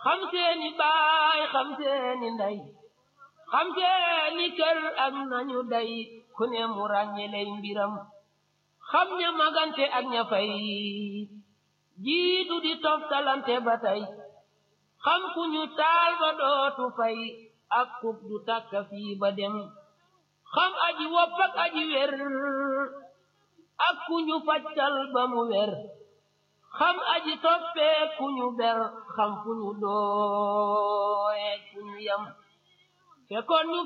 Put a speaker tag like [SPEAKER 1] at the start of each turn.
[SPEAKER 1] xam seeni baay xam seeni ndey xam seeni kër ak nañu day ku ne mu ràññeley mbiram xam ña magante ak ña fay jiitu di toftalante ba tey xam ku ñu taal ba dootu fay ak kub du tàkka fii ba dem xam aji wopp ak aji wer ak ku ñu fajtal ba mu wer xam aji toppee ku ñu ber xam fu ñu dooye ku ñu yam fekkoon ñu